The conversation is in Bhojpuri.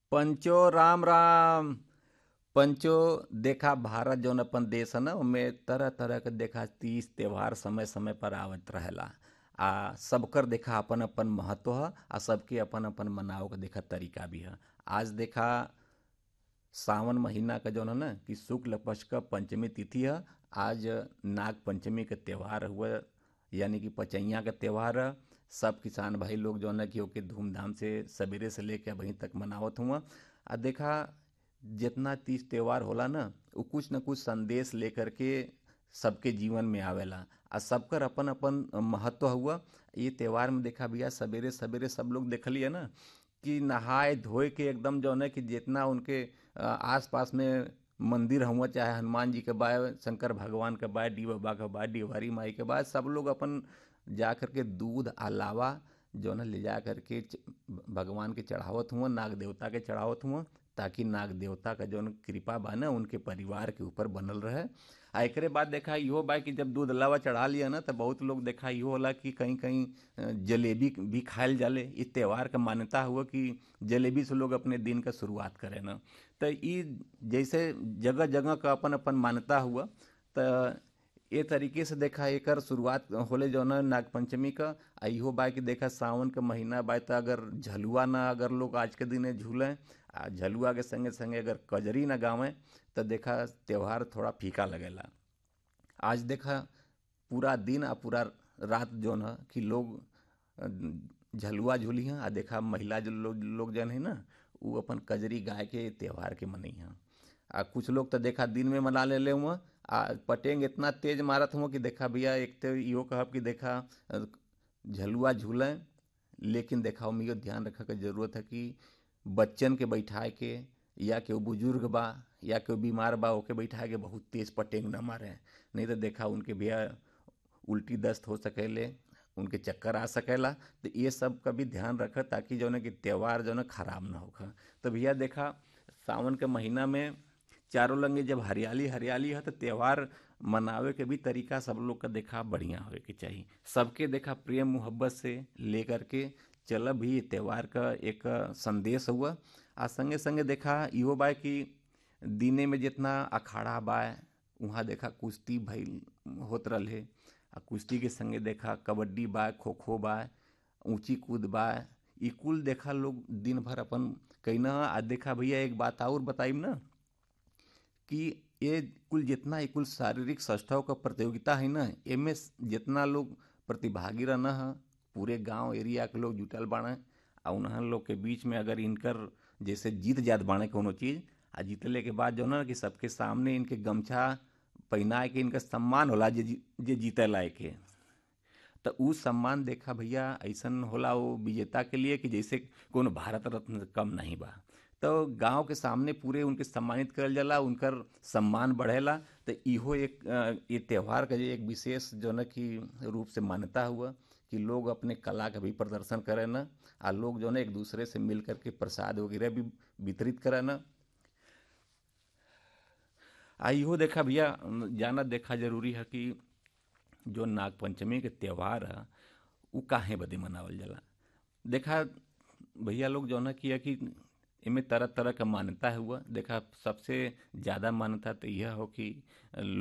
पंचो राम राम पंचो देखा भारत जौन अपन देश है ना ओमे तरह तरह के देखा तीज त्योहार समय समय पर आवत रहेला आ सबकर देखा अपन अपन महत्व ह आ सबके अपन अपन मनाव के देखा तरीका भी है आज देखा सावन महीना का जौन है ना कि शुक्ल पक्ष का पंचमी तिथि है आज नाग पंचमी के त्यौहार हुआ यानी कि पचैया का त्यौहार है सब किसान भाई लोग जो है कि ओके धूमधाम से सवेरे से लेके वहीं तक मनावत हुआ आ देखा जितना तीज त्यौहार होला ना वो कुछ न कुछ संदेश लेकर के सबके जीवन में आवेला आ सबकर अपन अपन महत्व हुआ ये त्यौहार में देखा भैया सवेरे सवेरे सब लोग देखलिए ना कि नहाए धोए के एकदम जो है कि जितना उनके आस पास में मंदिर हुआ चाहे हनुमान जी के बा शंकर भगवान के बा डी बाबा के बा डिहवारी माई के बाद सब लोग अपन जा कर के दूध अलावा जो है ले जा कर के भगवान के चढ़ावत हुआ नाग देवता के चढ़ावत हुआ ताकि नाग देवता का जो कृपा बा ना उनके परिवार के ऊपर बनल रहे आ एक बाद देखा इहो बा कि जब दूध अलावा चढ़ा लिया ना तो बहुत लोग देखा इहो होला कि कहीं कहीं जलेबी भी खायल जाले इस त्यौहार का मान्यता हुआ कि जलेबी से लोग अपने दिन का शुरुआत करें ना तो ये जैसे जगह जगह का अपन अपन मान्यता हुआ तो ये तरीके से देखा एक शुरुआत होले जो ना नाग पंचमी का आ इहो बा कि देखा सावन का महीना बा तो अगर झलुआ ना अगर लोग आज के दिन झूलें आ झलुआ के संगे संगे अगर कजरी ना गावें तो देखा त्यौहार थोड़ा फीका लगेला आज देखा पूरा दिन आ पूरा रात जो है कि लोग झलुआ झूली हैं आ देखा महिला जो लोग लोग जन है ना वो अपन कजरी गाय के त्यौहार के मनई हैं आ कुछ लोग तो देखा दिन में मना ले ले हुआ आ पटेंग इतना तेज मारत हुआ कि देखा भैया एक तो इहो कहब कि देखा झलुआ झूलें लेकिन देखा हम यो ध्यान रखे के जरूरत है कि बच्चन के बैठाए के या केहू बुजुर्ग बा या केहू बीमार बा ओके बैठाए के बहुत तेज पटेंग न मारे नहीं तो देखा उनके भैया उल्टी दस्त हो सकेले उनके चक्कर आ सकेला तो ये सब का भी ध्यान रखे ताकि जो है कि त्यौहार जो है खराब ना होगा तो भैया देखा सावन के महीना में चारों लंगे जब हरियाली हरियाली है तो त्यौहार मनावे के भी तरीका सब लोग का देखा बढ़िया होवे के चाहिए सबके देखा प्रेम मोहब्बत से लेकर के चल भी त्यौहार का एक संदेश हुआ आ संगे संगे देखा इहो बा कि दिने में जितना अखाड़ा बा वहाँ देखा कुश्ती भइल होत रहे आ कुश्ती के संगे देखा कबड्डी बा खो खो बा ऊंची कूद बा ई कुल देखा लोग दिन भर अपन कहीं आ देखा भैया एक बात और बताइब ना कि ये कुल जितना कुल शारीरिक सष्टाव का प्रतियोगिता है ना एमे जितना लोग प्रतिभागी रहना है पूरे गांव एरिया के लोग जुटल बाड़े आ उन्हन लोग के बीच में अगर इनकर जैसे जीत जात बाड़े कोनो चीज़ आ जीतले के बाद जो ना कि सबके सामने इनके गमछा पहनाए के इनका सम्मान होला जे जे जीते लाए के तो उ सम्मान देखा भैया ऐसन होला वो विजेता के लिए कि जैसे कोनो भारत रत्न कम नहीं बा तो गांव के सामने पूरे उनके सम्मानित करल जाला उनकर सम्मान बढ़ेला तो इहो एक ये त्यौहार का एक विशेष जो न कि रूप से मान्यता हुआ कि लोग अपने कला का भी प्रदर्शन करें न आ लोग जो है एक दूसरे से मिल करके प्रसाद वगैरह भी वितरित करें न आ इहो देखा भैया जाना देखा जरूरी है कि जो नाग पंचमी के त्यौहार है वो काहे बदे मनावल जाला देखा भैया लोग जो है किया कि इनमें तरह तरह का मान्यता हुआ देखा सबसे ज़्यादा मान्यता तो यह हो कि